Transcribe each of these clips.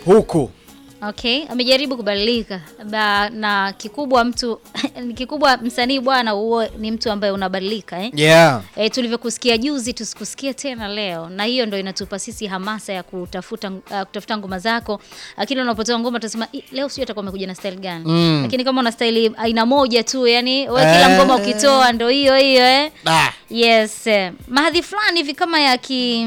huku Okay, amejaribu kubadilika ba, na kikubwa mtu kikubwa msanii bwana, huo ni mtu ambaye unabadilika eh? yeah. E, tulivyokusikia juzi tusikusikie tena leo, na hiyo ndo inatupa sisi hamasa ya kutafuta uh, kutafuta ngoma zako. Lakini unapotoa ngoma tunasema "Ih, leo sio atakuwa amekuja na style gani Mm. lakini kama una style aina moja tu, yani wewe kila Eh. ngoma ukitoa ndo hiyo hiyo eh? ah. Yes, eh, mahadhi fulani hivi kama ya ki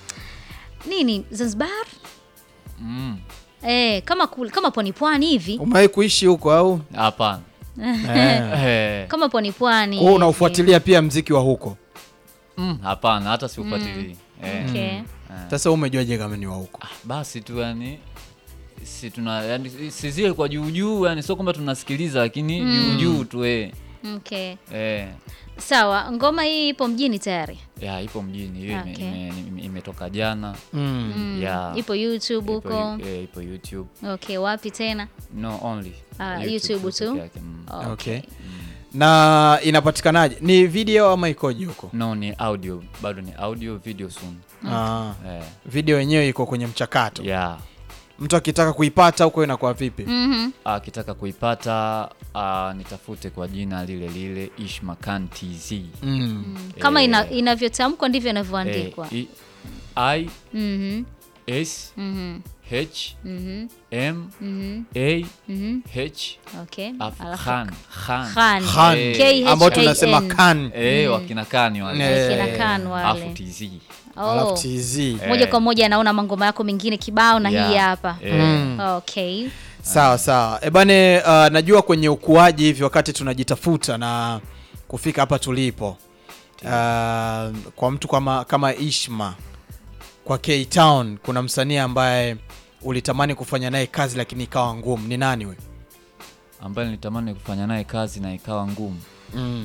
nini Zanzibar Mm. eh, kama kul, kama pwani pwani hivi umewahi kuishi huko au Hapana. eh. Eh. kama pwani pwani Kwa hiyo unaufuatilia pia mziki wa huko Mm, hapana, hata siufuatilii. Eh. Okay. sasa wewe umejuaje kama ni wa huko Ah, basi tu yani si tuna yani si zile kwa juu juu yani sio kwamba tunasikiliza lakini juu juu tu eh. Okay. Eh. Sawa, ngoma hii ipo mjini tayari. Ya ipo mjini hiyo ime- Okay. ime- ime- imetoka jana. mm. Mm, Yeah. Ipo YouTube Ipo, huko. eh, ipo YouTube. Okay, wapi tena? No only. Ah, YouTube peke tu? yake, mm. okay. na inapatikanaje ni video ama ikoje huko No ni audio, bado ni audio video soon. ah. Eh. video yenyewe iko kwenye mchakato Yeah. mtu akitaka kuipata huko inakuwa vipi Mhm. akitaka kuipata uh, nitafute kwa jina lile lile Ishmakan TZ. mm. Kama Eh, ina, inavyotamkwa ndivyo eh, inavyoandikwa. I, I Mhm. S Mhm. H Mhm. M Mhm. A Mhm. H Okay. alafu Alafu Khan Khan Khan. Khan. Eh, K H ambao A tunasema N. kan eh wakina Khan wale Eh, Kina Khan alafu wale. TZ alafu Oh. tz Moja Eh. kwa moja anaona mangoma yako mengine kibao na Yeah. hii hapa. Eh, Mm. Okay. sawa sawa ebane uh, najua kwenye ukuaji hivi wakati tunajitafuta na kufika hapa tulipo uh, kwa mtu kama, kama ishma kwa k town kuna msanii ambaye ulitamani kufanya naye kazi lakini ikawa ngumu ni nani we ambaye nilitamani kufanya naye kazi na ikawa ngumu mm.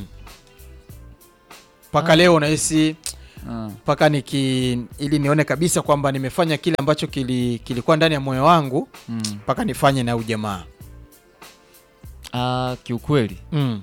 mpaka leo unahisi Ah, mpaka niki ili nione kabisa kwamba nimefanya kile ambacho kili, kilikuwa ndani ya moyo wangu mm. mpaka nifanye na huyu jamaa Ah, kiukweli mm.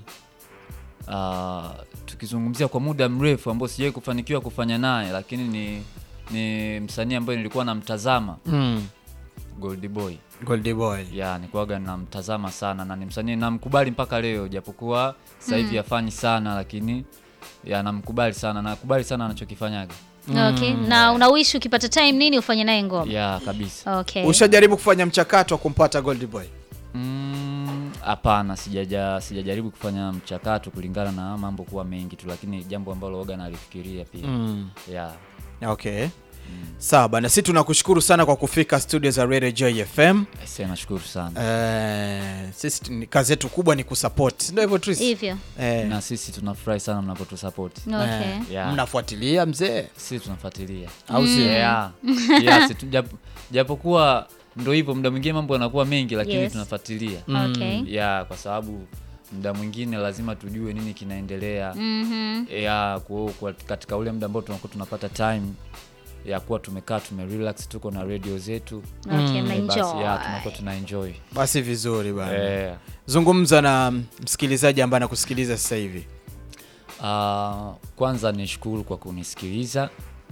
Ah, tukizungumzia kwa muda mrefu ambao sijawahi kufanikiwa kufanya naye lakini ni ni msanii ambaye nilikuwa namtazama mm. Gold Boy Goldie boy ya nikuaga namtazama sana na ni msanii namkubali mpaka leo japokuwa sasa hivi hafanyi sana lakini ya namkubali sana nakubali sana anachokifanyaga Okay. Na unawishi ukipata time nini ufanye naye ngoma? ya kabisa Okay. ushajaribu kufanya mchakato wa kumpata Goldie boy Mm, hapana sijaja sijajaribu kufanya mchakato kulingana na mambo kuwa mengi tu lakini jambo ambalo oga nalifikiria pia mm. ya okay sawa bana si tunakushukuru sana kwa kufika studio za Radio Joy FM Aisee, nashukuru sana eh, sisi tu- ni- kazi yetu kubwa ni kusupport ndio hivyo Tris Hivyo. eh, na sisi tunafurahi sana mnapotusapoti Okay. eh, Yeah. mnafuatilia mzee sisi tunafuatilia au sio yeah. yeah, si tu- jap- japokuwa ndo hivyo muda mwingine mambo yanakuwa mengi lakini Yes. tunafuatilia Okay. ya kwa sababu muda mwingine lazima tujue nini kinaendelea Mhm. ya kwa, kwa, katika ule muda ambao tunakuwa tunapata time ya kuwa tumekaa tumerelax tuko na radio zetu Okay, eh, basi ya mnaenjoy. tunakuwa tuna enjoy basi vizuri bana eh, zungumza na msikilizaji ambaye anakusikiliza sasa hivi ah, kwanza nishukuru kwa kunisikiliza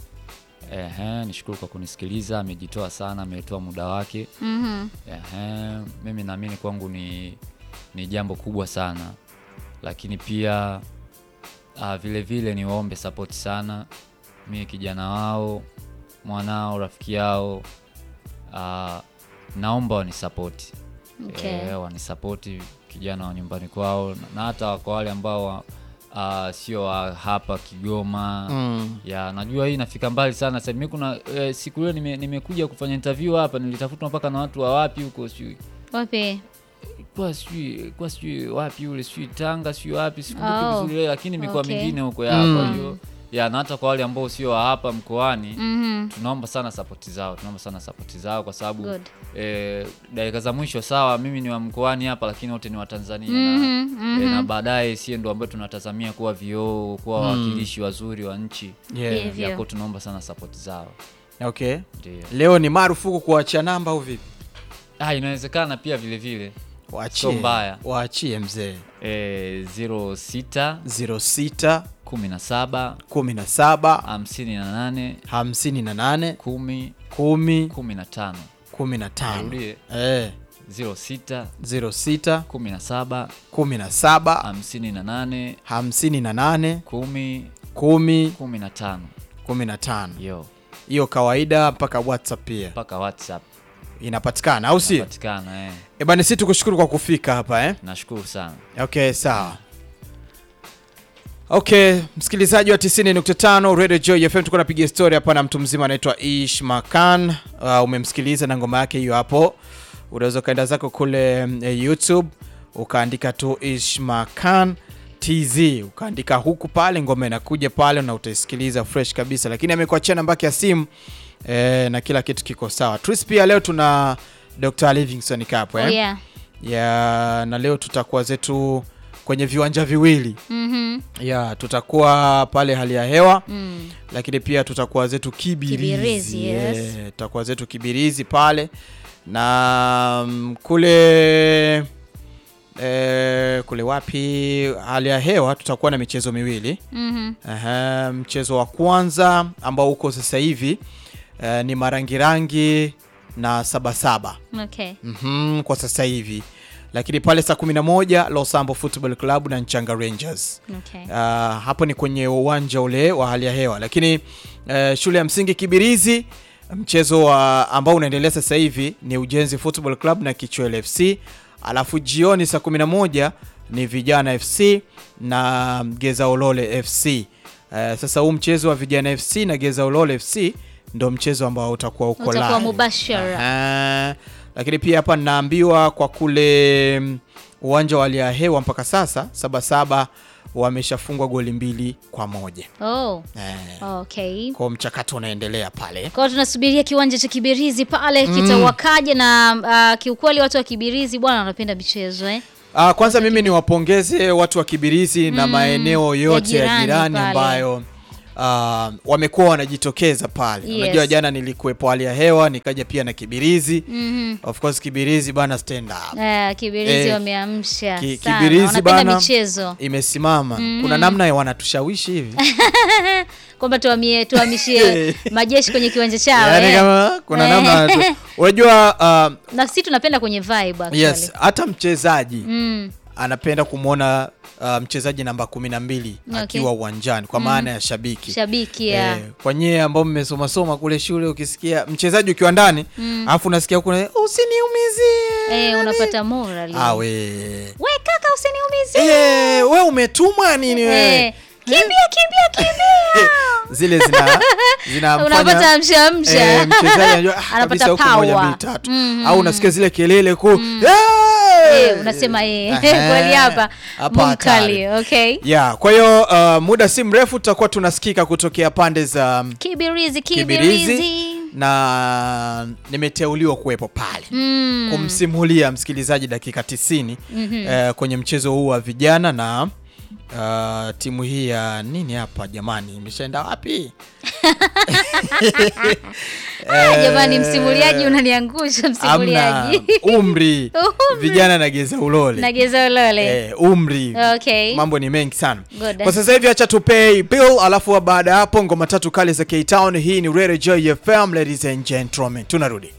Ehe, nishukuru kwa kunisikiliza amejitoa sana ametoa muda wake Mhm. Ehe, mimi naamini kwangu ni, ni jambo kubwa sana lakini pia uh, vile vile niwaombe support sana mi kijana wao mwanao rafiki yao uh, naomba wanisapoti Okay. eh, wanisapoti kijana wa nyumbani kwao na- na hata kwa wale ambao wa- uh, sio wa hapa Kigoma mm. ya najua hii inafika mbali sana sasa mimi kuna eh, siku ile nime- nimekuja kufanya interview hapa nilitafutwa mpaka na watu wa wapi huko sijui Wapi? kwa sijui kwa sijui wapi ule sijui Tanga sijui wapi sikumbuki Oh. vizuri ile lakini mikoa Okay. mingine huko ya Mm. kwa hiyo ya na hata kwa wale ambao sio wa hapa mkoani Mhm. tunaomba sana sapoti zao tunaomba sana sapoti zao kwa sababu Good. eh, dakika za mwisho sawa mimi ni wa mkoani hapa lakini wote ni wa Tanzania Mhm, na, mhm. eh, na baadaye sie ndo ambayo tunatazamia kuwa vioo kuwa wawakilishi wazuri wa nchi yeah. Hivyo. yako tunaomba sana sapoti zao okay ndio leo ni marufuku kuachia namba au vipi ah, inawezekana pia vile vile waachie Sio mbaya. waachie mzee eh, 06 06 17 17 58 58 10 10 15 kumi na tano Arudie. eh, 06 ziro sita 17 kumi na saba 58 hamsini na nane 10 kumi 15 kumi na tano yo hiyo kawaida mpaka whatsapp pia mpaka WhatsApp inapatikana au sio patikana eh. e bana si tukushukuru kwa kufika hapa eh? Nashukuru sana. okay sawa okay msikilizaji wa 90.5 radio joy fm tuko napiga story hapa na mtu mzima anaitwa ish makan uh, umemsikiliza na ngoma yake hiyo hapo unaweza ukaenda zako kule mm, eh, youtube ukaandika tu ish makan tz ukaandika huku pale ngoma inakuja pale na utaisikiliza fresh kabisa lakini amekuachia namba yake ya simu eh, na kila kitu kiko sawa tris pia leo tuna dr livingston kapo eh? Oh, yeah. ya na leo tutakuwa zetu kwenye viwanja viwili Mhm. ya tutakuwa pale hali ya hewa Mm. lakini pia tutakuwa zetu kibirizi, Kibirizi, yes. Eh, tutakuwa zetu kibirizi pale na mm, kule eh, kule wapi hali ya hewa tutakuwa na michezo miwili Mhm. Aha, mchezo wa kwanza ambao uko sasa hivi eh, ni marangirangi na sabasaba Okay. mm kwa sasa hivi lakini pale saa 11 Losambo Football Club na Nchanga Rangers. Okay. Uh, hapo ni kwenye uwanja ule wa hali ya hewa, lakini uh, shule ya msingi Kibirizi mchezo wa ambao unaendelea sasa hivi ni Ujenzi Football Club na Kichwele FC, alafu jioni saa 11 ni Vijana FC na Geza Olole FC. Uh, sasa huu mchezo wa Vijana FC na Geza Olole FC ndo mchezo ambao utakuwa uko Utakuwa live. mubashara. Aha. Lakini pia hapa ninaambiwa kwa kule mm, uwanja wa hali ya hewa mpaka sasa Sabasaba wameshafungwa goli mbili kwa moja Oh. eh, Okay. kwa mchakato unaendelea pale. Kwa hiyo tunasubiria kiwanja cha Kibirizi pale kitawakaje na uh, kiukweli watu wa Kibirizi bwana wanapenda michezo eh. Ah, kwanza mimi niwapongeze watu wa Kibirizi na maeneo yote ya jirani jirani pale. ambayo ah, wamekuwa wanajitokeza pale. Yes. Unajua jana nilikuwepo hali ya hewa nikaja pia na Kibirizi. Mhm. Of course Kibirizi bana stand up. Eh, Kibirizi Eh, wameamsha Ki- sana. Kibirizi Wanapenda bana michezo imesimama. Kuna namna wanatushawishi hivi. kwamba tuhamie tuhamishie majeshi kwenye kiwanja chao Yaani eh. kama kuna Eh. namna tu- unajua uh, na sisi tunapenda kwenye vibe actually. yes hata mchezaji Mm. anapenda kumwona uh, mchezaji namba kumi na mbili Okay. akiwa uwanjani kwa maana ya shabiki Shabiki ya. Eh, kwa nyie ambao mmesomasoma kule shule ukisikia mchezaji ukiwa ndani alafu unasikia huku usiniumizie Eh, unapata moral. Ah, we We kaka usiniumizie. Eh, we umetumwa nini we Eh, kimbia kimbia kimbia. zile zina zinamfanya Unapata amsha amsha. Eh, mchezaji anajua ah, Anapata kabisa huku moja power. mbili tatu Mhm. au unasikia zile kelele ku Eh, unasema eh kweli hapa Hapa mkali hatari. okay ya kwa hiyo uh, muda si mrefu tutakuwa tunasikika kutokea pande za um, kibirizi Kibirizi kibirizi na nimeteuliwa kuwepo pale Mm. kumsimulia msikilizaji dakika 90 eh, kwenye mchezo huu wa vijana na uh, timu hii ya nini hapa jamani imeshaenda wapi Ah, jamani msimuliaji unaniangusha amna msimuliaji umri Umri. vijana na geza ulole nageza ulole eh, umri okay mambo ni mengi sana Good. kwa sasa hivi acha tupay bill alafu baada ya hapo ngoma tatu kali za K-Town hii ni Radio Joy FM ladies and gentlemen tunarudi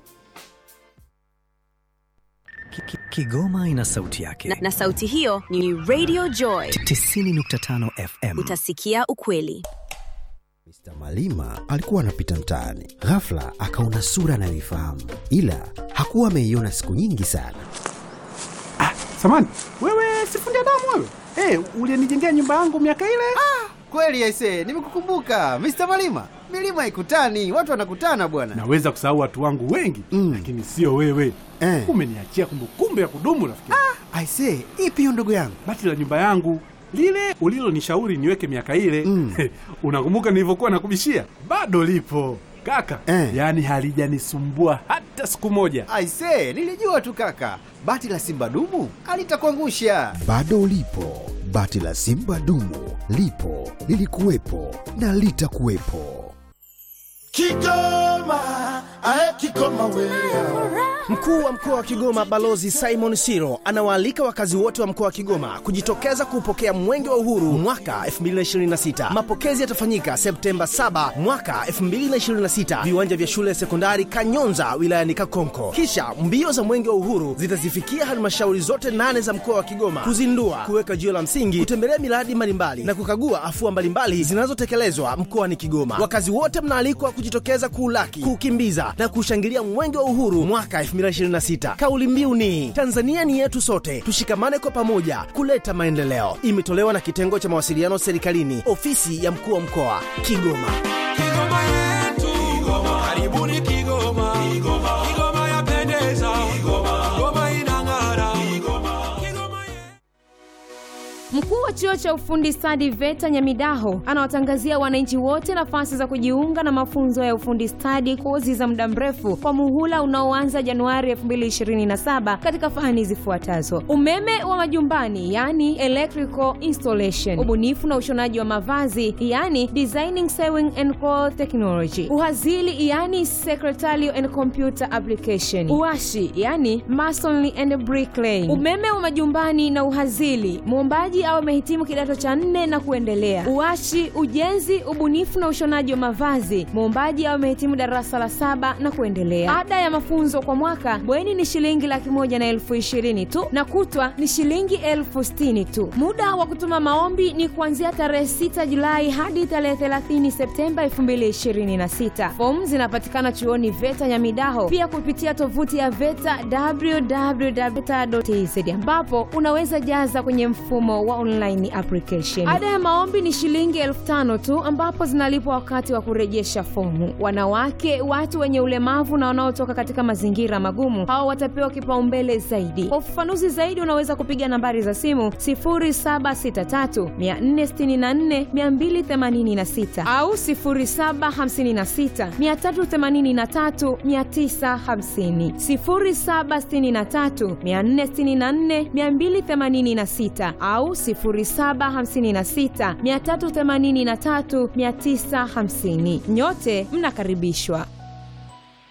Ki- ki- Kigoma ina sauti yake. na, na sauti hiyo ni Radio Joy. 90.5 FM. Utasikia ukweli. Mr. Malima alikuwa anapita mtaani, ghafla akaona sura anayoifahamu, ila hakuwa ameiona siku nyingi sana. Samani, wewe sifundi damu wewe? Eh, ulinijengea nyumba yangu miaka ile? Kweli aise, nimekukumbuka Mr. Malima. Milima haikutani, watu wanakutana bwana. Naweza kusahau watu wangu wengi Mm. lakini sio wewe. Eh. Umeniachia kumbukumbu ya kudumu rafiki. Aise, ipi hiyo ndugu yangu? Bati la nyumba yangu lile ulilonishauri niweke miaka ile Mm. unakumbuka nilivyokuwa nakubishia? Bado lipo kaka, Eh. yaani halijanisumbua hata siku moja. Aise, nilijua tu kaka, bati la simba dumu alitakuangusha. Bado ulipo, bati la Simba dumu lipo, lilikuwepo na litakuwepo. Kigoma, ae Mkuu wa mkoa wa Kigoma Balozi Simon Siro anawaalika wakazi wote wa mkoa wa Kigoma kujitokeza kuupokea Mwenge wa Uhuru mwaka 2026. Mapokezi yatafanyika Septemba 7 mwaka 2026, viwanja vya shule ya sekondari Kanyonza wilayani Kakonko. Kisha mbio za Mwenge wa Uhuru zitazifikia halmashauri zote nane za mkoa wa Kigoma kuzindua, kuweka jiwe la msingi, kutembelea miradi mbalimbali na kukagua afua mbalimbali zinazotekelezwa mkoani Kigoma. Wakazi wote mnaalikwa kujitokeza kuulaki, kuukimbiza na kushangilia Mwenge wa Uhuru mwaka 2026. Kauli mbiu ni Tanzania ni yetu sote, tushikamane kwa pamoja kuleta maendeleo. Imetolewa na kitengo cha mawasiliano serikalini, ofisi ya mkuu wa mkoa Kigoma. Kigoma yetu, karibuni Kigoma. Kigoma yapendeza, Kigoma inang'ara. Mkuu wa chuo cha ufundi stadi VETA Nyamidaho anawatangazia wananchi wote nafasi za kujiunga na mafunzo ya ufundi stadi, kozi za muda mrefu kwa muhula unaoanza Januari 2027 katika fani zifuatazo: umeme wa majumbani, yani electrical installation, ubunifu na ushonaji wa mavazi, yani designing sewing and cloth technology, uhazili, yani secretarial and computer application, uashi, yani masonry and bricklaying, umeme wa majumbani na uhazili, muombaji au amehitimu kidato cha nne na kuendelea. Uashi, ujenzi, ubunifu na ushonaji wa mavazi, muombaji au amehitimu darasa la saba na kuendelea. Ada ya mafunzo kwa mwaka bweni ni shilingi laki moja na elfu ishirini tu na kutwa ni shilingi elfu sitini tu. Muda wa kutuma maombi ni kuanzia tarehe 6 Julai hadi tarehe 30 Septemba 2026. Fomu zinapatikana chuoni VETA Nyamidaho, pia kupitia tovuti ya VETA www.veta.tz ambapo unaweza jaza kwenye mfumo wa online application. Ada ya maombi ni shilingi elfu tano tu ambapo zinalipwa wakati wa kurejesha fomu. Wanawake, watu wenye ulemavu na wanaotoka katika mazingira magumu, hao watapewa kipaumbele zaidi. Kwa ufafanuzi zaidi, unaweza kupiga nambari za simu 0763 464 286 au 0756 383 950, 0763 464 286 au 0756 383 950. Nyote mnakaribishwa.